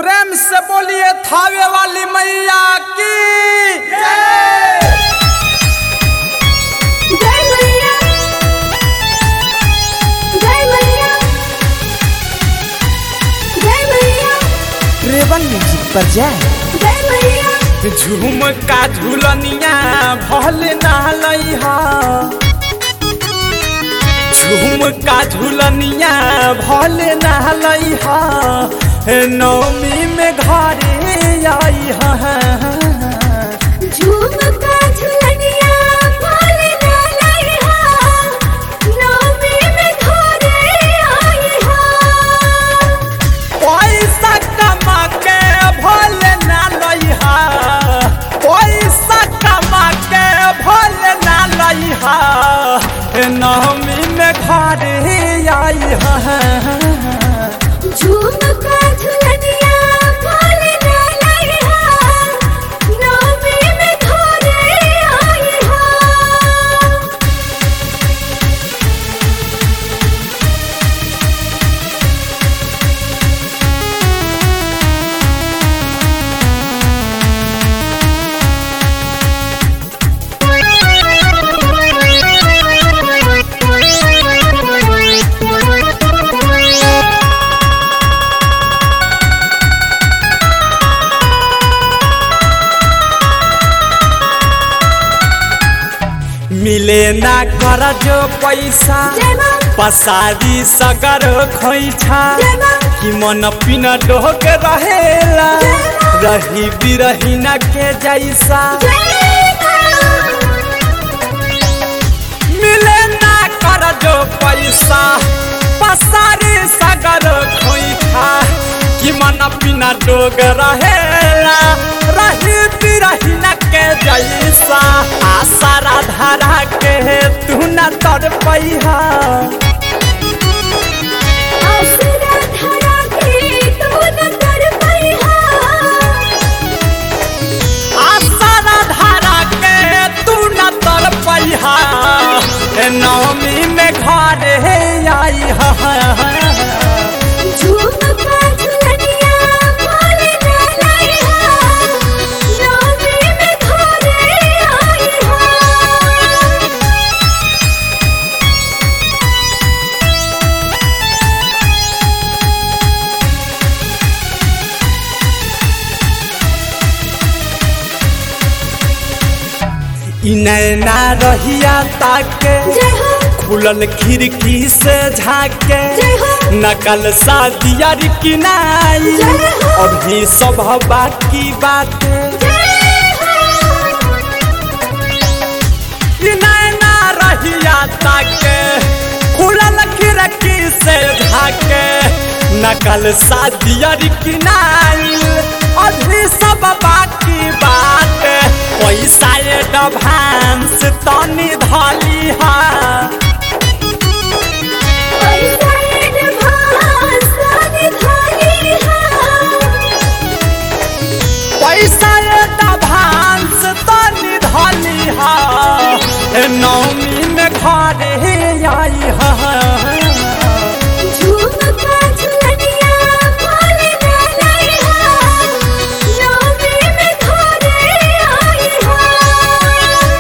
प्रेम से बोलिए थावे वाली मैया की जय मैया जय मैया जय मैया रेवन म्यूजिक पर जाए जय मैया झुमका झुलनिया भले नहलैहा झुमका झुलनिया भले नहलैहा नौमी में घरे आई झुमका झुलनिया भोले ना लइहा नौमी में घरे आई हा पैसा कमा के भले ना लैहा पैसा कमा के भले ना लैहा नौमी में घरे आई झुमका झुलनिया भोले ना लइहा नौमी में घरे आई हा मिले ना कर जो पैसा जय मां पसारी सगर खोइछा जय मां कि मन पिन डोक रहेला रही बिरही न के जैसा मिले ना कर जो पैसा पसारी सगर खोइछा कि मन पिन डोग रहेला रही बिरही न के जैसा आशा राधा के तू न तर पैहा आसरा धरा के तू न कर पैहा आसारा धारा के तू न तर पैहा नवमी में घर हे आई झुमका झुलनिया भोले ना लइहा नौमी में घरे आई हा इ नैना रहिया ताके जय हो खुलल खिड़की से झाके जय हो नकल शादिया किनाई जय हो। अभी सब बाकी बाते इ नैना रहिया ताके खुलल खिड़की से झाके नकल शादिया किनाई अभी सब बाकी बात पैसा एडवांस तनी धली हा पैसा एडवांस तनी धली हा पैसा एडवांस तनी धली हा नौमी में घर हे आई हा झुमका झुलनिया भोले ना लइहा नौमी में घरे आई हा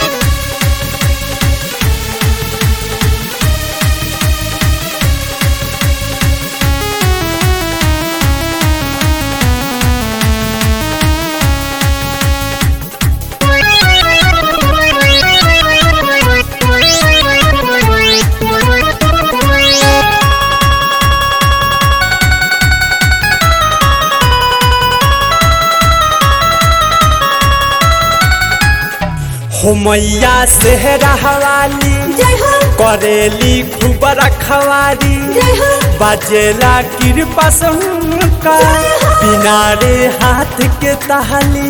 हो मैया सेहरा हवाली जय हो करेली खूब रखवारी जय हो बजेला कृपा का बिना रे हाथ के तहली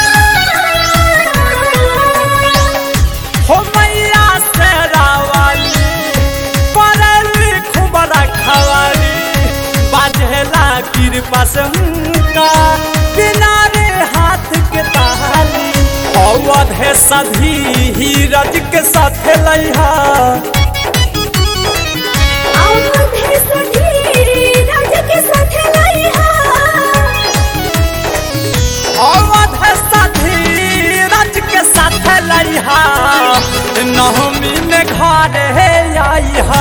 हो मैया से रावाली करेली खूब रखवारी बजेला कृपा का बिना रे हाथ के तहली अवध है सधी हीरज के साथ लैहा आवधे सधी राज के साथ लइहा हा नवमी में घर हे आई हा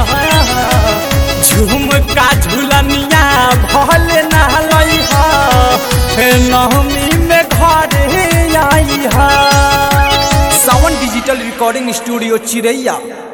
झुमका झुलनिया भल नहलई हा नवमी में घर हे आई हा सावन डिजिटल रिकॉर्डिंग स्टूडियो चिरैया